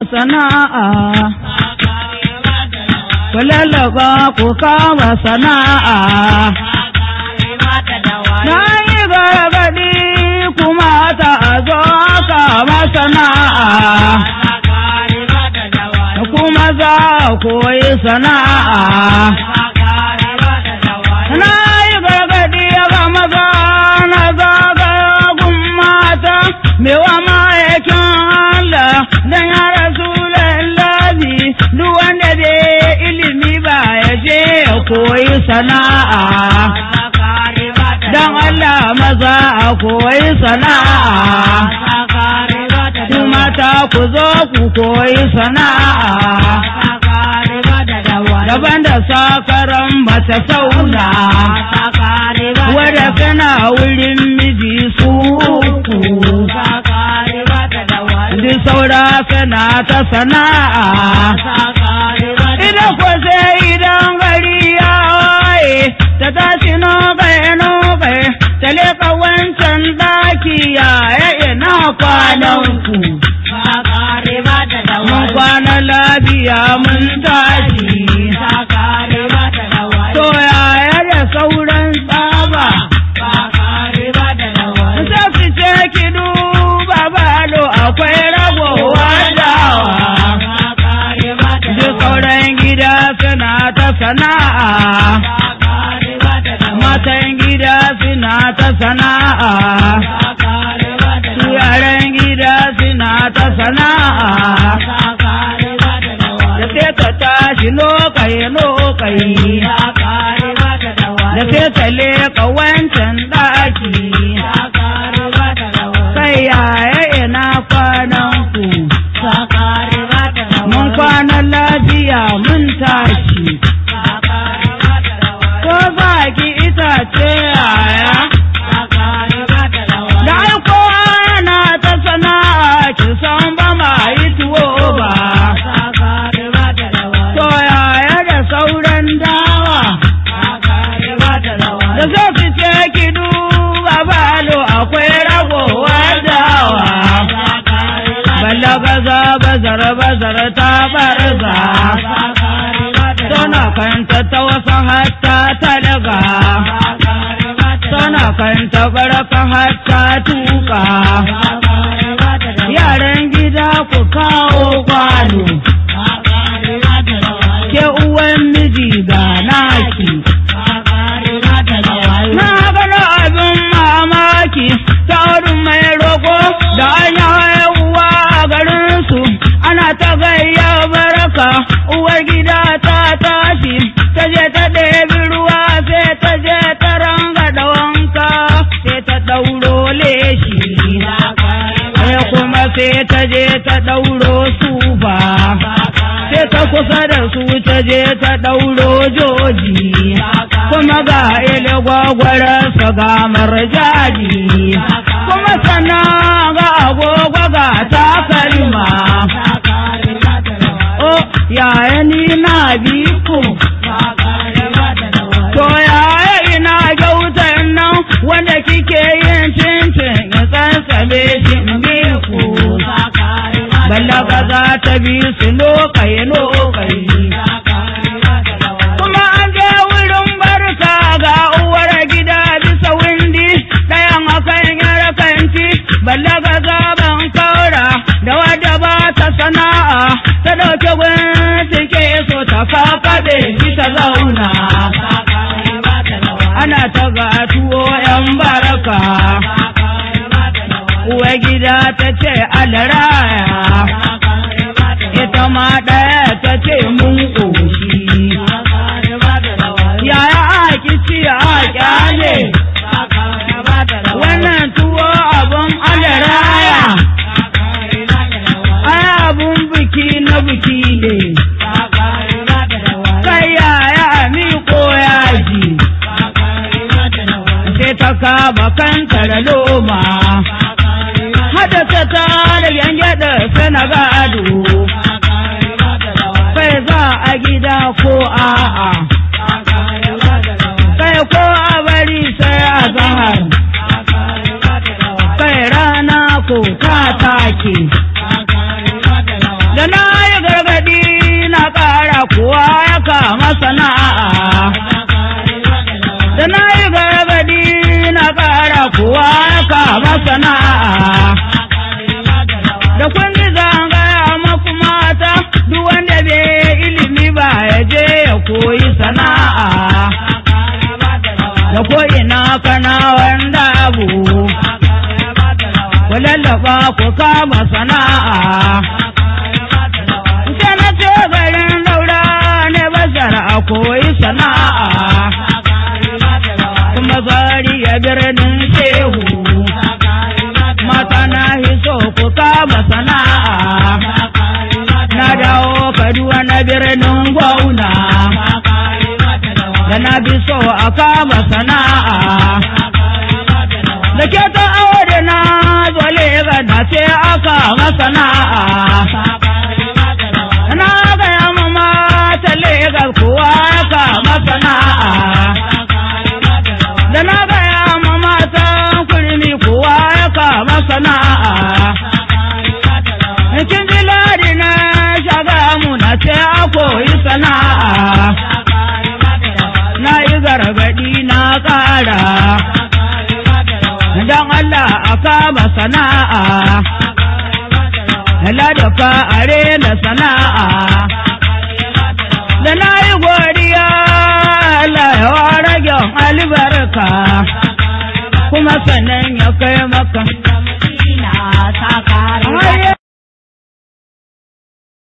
sana'a ku lallaba ku kama sana'a na yi gargaɗi kuma ta zo kama sana'a kuma za koyi sana'a na yi gargaɗi ga maza na zagagun mata mewa ma'aikin Allah don ya rasu lallazi duk wanda bai ilimi ba ya je ya koyi sana'a don Allah maza a koyi sana'a ku mata ku zo ku koyi sana'a daban da sakaran mace sauna wadda kana wurin miji su uku duk saura kana ta sana'a idan ko sai idan gari ya waye ta tashi nokai nokai ta leka wancan daki ya ina kwanan ku mun kwana lafiya mun tashi to yaya da sauran tsaba sai su ce ki duba balo akwai ragowa dawa duk sauran gida suna ta sana'a matan gida suna ta sana'a su yaran gida suna ta sana'a da sai ka tashi lokai lokai da sai ka leka wancan ɗaki kai yaya ina kwanan ku mun kwana lafiya mun tashi ko za ki itace yaya da aiko ana ta sana'a ki san ba ma yi tuwo ba to yaya da sauran dawa da zo ki ce ki duba balo akwai ragowa dawa balaga za bazar bazar ta barza tana kanta ta wasu hatta talaga tana kanta baraka hatta tuka yaran gida ku kawo kwano ke uwan miji ga naki na gano abin mamaki ta wurin mai roƙo da an yi haihuwa a garinsu ana ta gayya baraka uwar gida ta tashi ta je ta ɗebi ruwa sai ta je ta ranga da wanka sai ta ɗauro leshi sai kuma sai ta je ta ɗauro sufa sai ta kusa da su ta je ta ɗauro joji kuma ga ile gwagwararsa ga marjaji kuma sannan ga agogo ga takalma o yaya ni na bi ku to yaya ina gyautan nan wanda kike yin cincin ya tsantsame shi in bi ku balaga za ta bi su lokai lokai kuma an je wurin barka ga uwar gida bisa windi ɗayan akan yar kanti balaga zaben kaura da wadda ba ta sana'a ta ɗauke gwamnati ke so ta kakaɗe ki ta zauna ana ta ga tuwo yan baraka uwar gida ta ce alaraya ita ma ɗaya ta ce mun ƙoshi yaya aki ci a kyale wannan tuwo abun alaraya ai abun biki na biki ne kai yaya mi ko yaji sai ta kama kanta da loma hada ta ta da yange da kuwa ya kama sana'a da na yi gargadi na ƙara kuwa ya kama sana'a da kun ji zangaya maku mata duk wanda bai ilimi ba ya je ya koyi sana'a da ko ina kana wanda abu ku lallaba ku kama sana'a sai na ce garin daura ne bazar a koyi sana'a kuma zari ya birnin shehu mata na hiso ku kama sana'a na dawo kaduwa na birnin gwauna da na bi so a kama sana'a da ke ta aure na zole ga na ce aka masana'a na ga ya mama ta legas kuwa aka masana'a da na ga ya mama ta kurmi kuwa aka masana'a kin ji ladi na shaga mu na ce a koyi sana'a na yi gargadi na ƙara don Allah a kama sana'a, ladafa a rena sana'a, da na yi godiya Allah ya rage albarka, kuma sannan ya kai maka